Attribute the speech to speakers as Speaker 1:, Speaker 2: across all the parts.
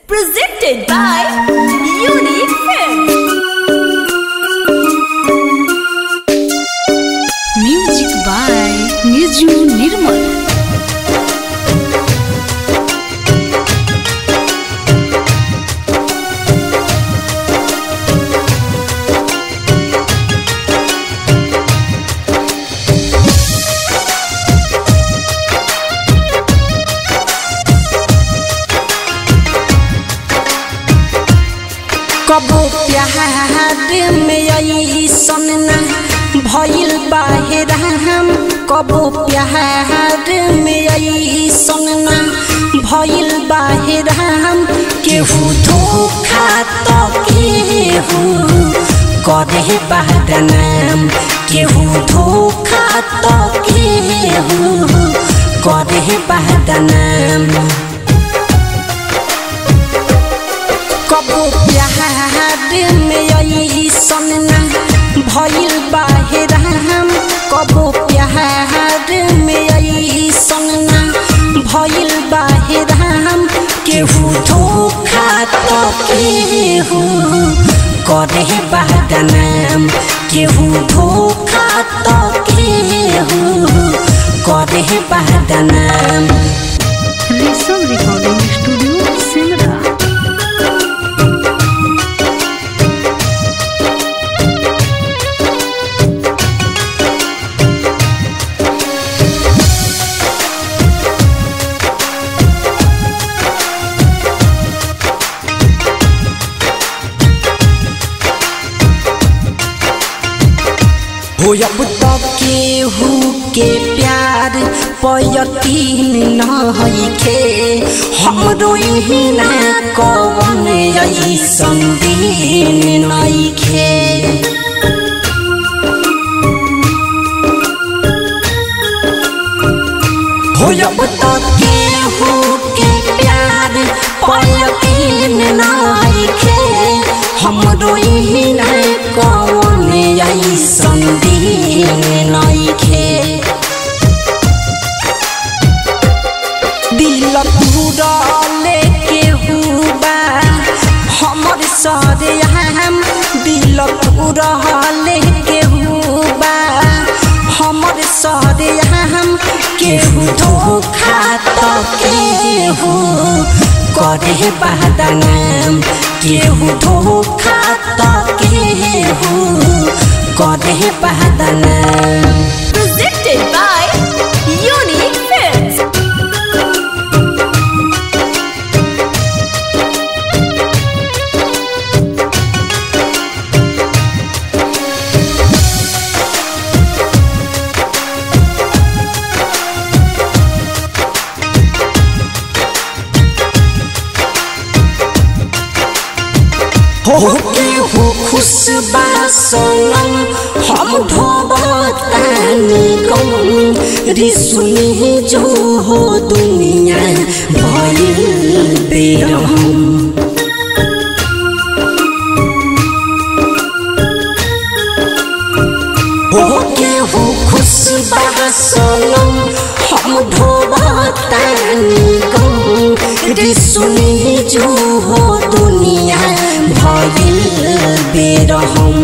Speaker 1: Presented by Unique Films.
Speaker 2: Music by Niju Nirmal.
Speaker 3: कबो प्यार में ऐसन ना भइल बाहिर हम कबो प्यार में ऐसन ना भइल बाहिर हम केहू धोखा तो केहू करे बदनाम केहू धोखा तो केहू करे बदनाम कबो प्यार में ऐसन ना भइल बाहिर हम कबो प्यार में ऐसन ना भइल बाहिर हम केहू धोखा तो केहू करे बदनाम केहू धोखा तो केहू करे बदनाम
Speaker 2: Rishabh Recording Studio, Simra.
Speaker 3: हो अब तो केहू के प्यार पयतीन नइखे हमरो इहिना कवन ऐसन दिन नइखे हो अब तो केहू के प्यार पयतीन नइखे हमरो इहिना कवन ऐसन दिन नइखे दिल पूरा लेके हुआ हमर सरे हम दिल पूरा लेके हुआ हमर सरे हम केहू धोखा तो केहू करे बदनाम केहू धोखा तो केहू करे बदनाम
Speaker 1: Presented by Unique Films.
Speaker 3: हो के हो खुश बा सोनम हम ढोबतानी गम रिसुनी जो हो दुनिया भइल बेरहम हो के हो खुश बा सोनम हम ढोबतानी गम रिसुनी जो हो दुनिया भइल बेरहम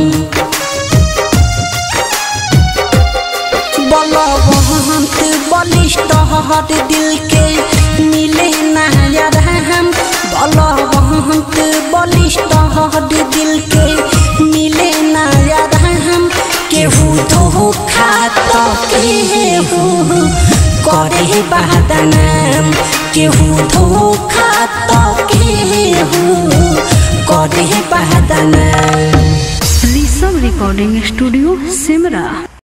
Speaker 3: बलवंत बलिष्ठ हर दिल के मिले ना यार हम बलवंत बलिष्ठ हर दिल के मिले ना यार हम केहू धोखा तो केहू करे बदनाम केहू धोखा तो केहू करे बदनाम
Speaker 2: Rishabh Recording Studio, Simra.